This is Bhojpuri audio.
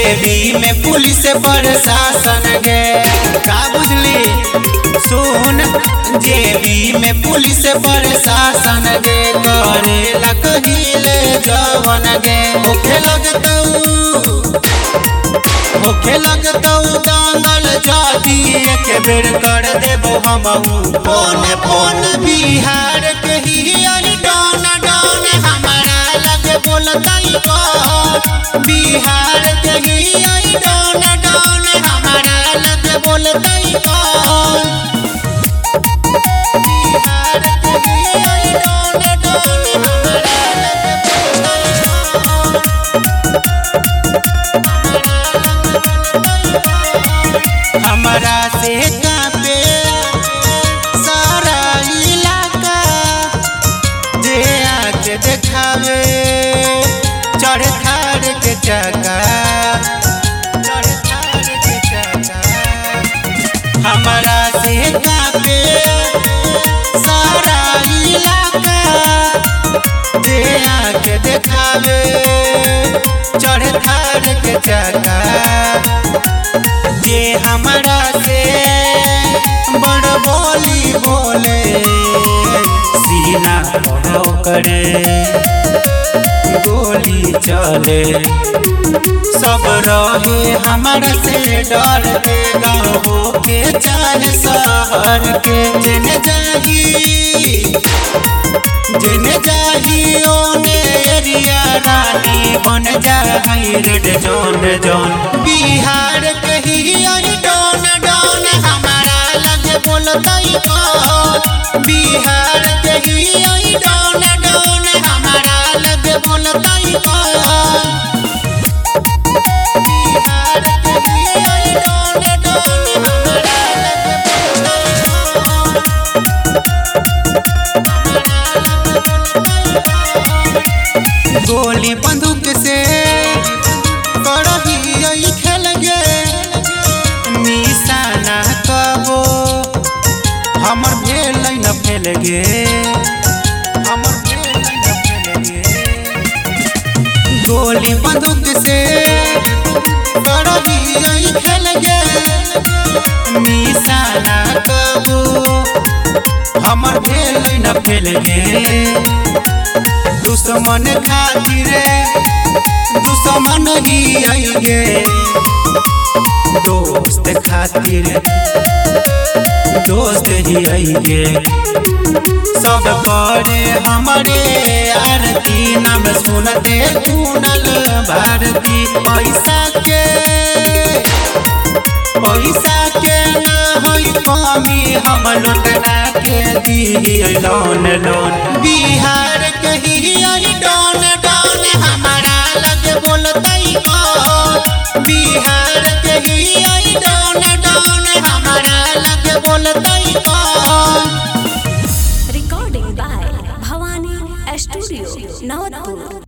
जेबी में पुलिस प्रशासन गे का बुझली सुन जेबी में पुलिस प्रशासन गे करे लकहिले जवन गे होखे लगतऊ होखे लगतौ दंगल जाती एक बेर कर देबो हमहू फोन फोन बिहार के ही आई डॉन डॉन हमारा लगे बोलतई कौन बिहार के ही आई डॉन डॉन हमारा लगे बोलतई कौन बिहार के ही आई डॉन डॉन हमारा लगे बोलतई कौन हमरा से कापे सारा इलाका जे आके देखावे चढ़ थार के चका चढ़ थार के चका हमरा से कापे सारा इलाका जे आके देखावे चढ़ थार के चका जे हमरा से बड़ बोली बोले सीना करे गोली चले सब रहे हमरा से डर के गाँव के चाहे शहर के जेने जाही जेने जाही ओने एरिया रानी बन जाही रेड जोन जोन बिहार के ही आई डॉन डॉन हमारा लगे बोलतई कौन बिहार के ही आई डॉन डॉन हमारा लगे बोलतई कौन बिहार के ही आई डॉन डॉन हमारा लगे बोलतई गोली बंदूक से करही यही खेल गे निशाना कबो हमर भेल न फेल गे हमर भेल न फेल गे गोली बंदूक से करही यही खेल गे निशाना कबो हमर भेल न फेल गे दुश्मन खातिर दुश्मन ही आई गे दोस्त खातिर दोस्त ही आई गे सब करे हमारे आरती नाम सुनते कुनल भारती पैसा के पैसा के ना होई कमी हम लुटना के दी लोन लोन बिहार के ही